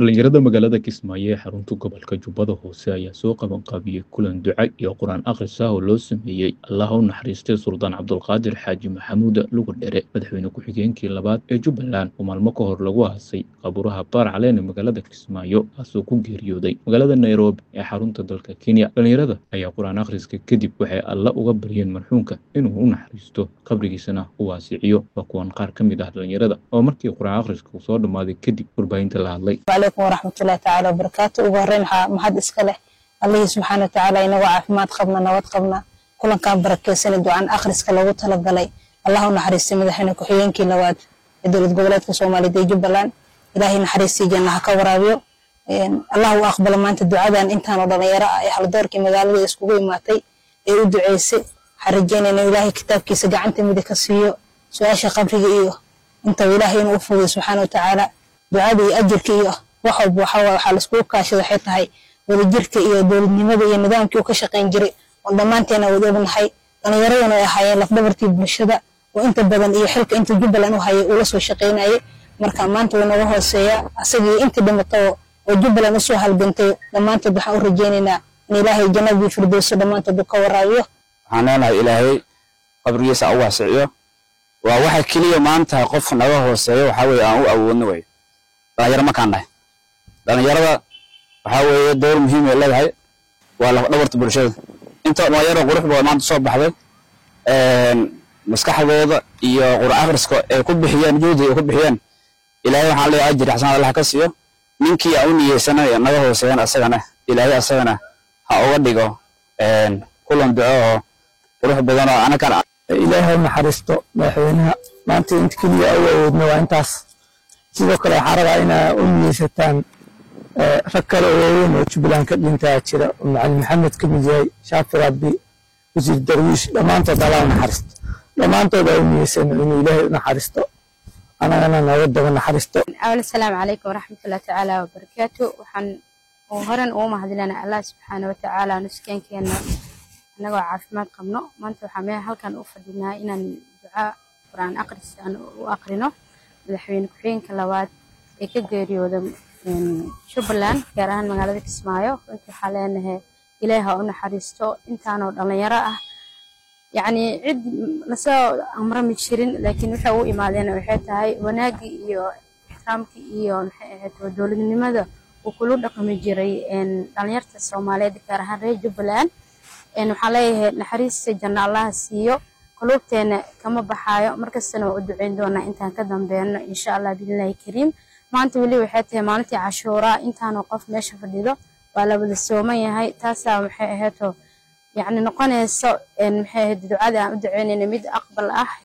dhalinyarada magaalada kismaayo ee xarunta gobolka jubbada hoose ayaa soo qabanqaabiyey kulan duca iyo qur-aan akhris ah oo loo sameeyey allaha u naxariistay suldaan cabdulqaadir xaaji maxamuud lugadhere madaxweyne ku-xigeenkii labaad ee jubbaland oo maalmo ka hor lagu aasay qabuuraha baar caleen ee magaalada kismaayo kaasoo ku geeriyooday magaalada nairobi ee xarunta dalka kenya dhalinyarada ayaa qur-aan akhriska kadib waxay alla uga baryeen marxuumka inuu u naxariisto qabrigiisana u waasiciyo waa kuwan qaar ka mid ah dhalinyarada oo markii qur-aan akhriska uu soo dhammaaday kadib warbaahinta la hadlay calaykum waraxmatullahi tacaala wabarakaatu ugu horreyn waxaa mahad iska leh allihii subxaana watacaala inagoo caafimaad qabna nabad qabna kulankan barakeysanay ducaan akhriska loogu talagalay allah u naxariistay madaxweyne ku-xigeenkii labaad ee dowlad goboleedka soomaaliyeed ee jubbaland ilaahay naxariistii janna ha ka waraabiyo allah u aqbalo maanta ducadan intaanoo dhalinyaro ah ee haldoorkii magaalada iskugu imaatay ee u duceysay waxaan rajeynayna ilaahay kitaabkiisa gacanta midig ka siiyo su-aasha qabriga iyo intaba ilaahay inuu u fudiyo subxaana watacaala ducada iyo ajirka iyo wax walba waxaa waxaa laiskugu kaashada waxay tahay wadajirka iyo dowladnimada iyo nidaamkii uu ka shaqayn jiray oon dhammaanteena wada ognahay dhallinyaraduna ay ahaayeen lafdhabartii bulshada oo inta badan iyo xilka inta jubbaland u hayay uu la soo shaqaynayay marka maanta wuu naga hooseeyaa asagii intii dhimato oo jubbaland usoo halgantay dhammaantood waxaan u rajaynaynaa in ilaahay jannadii firdowso dhammaantood uu ka waraabiyo waxaan leenahay ilaahay qabrigiisa u waasiciyo waa waxa keliya maanta qof naga hooseeyo waxaa weye aan u awoodno wey dhalinyaro markaan nahay dhalinyarada waxaa weeye dowr muhiim ay leedahay waa lafdhabarta bulshada inta dhalinyaro qurux booda maanta soo baxday maskaxdooda iyo qur'aan akhriska ay ku bixiyeen juhdi ay ku bixiyeen ilaahay waxaan leeyahay ajir xasanad allah ka siiyo ninkii aan u niyeysanay naga hooseeyan asagana ilaahay asagana ha uga dhigo kulan duco oo qurux badan oo anakan ilaahay naxariisto madaxweynaha maanta inta keliya u awoodna waa intaas sidoo kale waxaa rabaa inaa u niyeysataan rag kale oo waaweyn oo jubbaland ka dhintaa jira oo macalin maxamed ka mid yahay shaafi rabbi wasiir darwiish dhammaantood allah u naxariisto dhammaantood aa u niyeysano inuu ilaahay u naxariisto anagana nooga daba naxariisto awal asalaamu calaykum waraxmatullahi tacaala wabarakaatu waxaan horan ugu mahadinana allah subxaana watacaala nuskeenkeena annagoo caafimaad qabno maanta waxaa meel halkan u fadhinaa inaan duca qur-aan aqris aan u aqrino madaxweyne ku-xigeenka labaad ee ka geeriyooda jubbaland gaar ahaan magaalada kismaayo runtii waxaa leenahay ilaahi ha u naxariisto intaanoo dhalinyaro ah yacni cid lasoo amrami jirin laakiin waxay u imaadeen waxay tahay wanaagii iyo ixtiraamkii iyo maxay ahayd dowladnimada uu kula dhaqmi jiray dhalinyarta soomaaliyeed gaar ahaan reer jubbaland waxaan leeyahay naxariista janno allaha siiyo quluubteena kama baxaayo markastana waa u duceyn doonaa intaan ka dambeyno insha allah biilaahi kariim maanta weli waxay tahay maalintii cashuuraa intaanoo qof meesha fadhido waa la wada sooman yahay taasaa maxay ahaydoo yacni noqonayso maxay ahayd ducada aan u duceynayna mid aqbal ah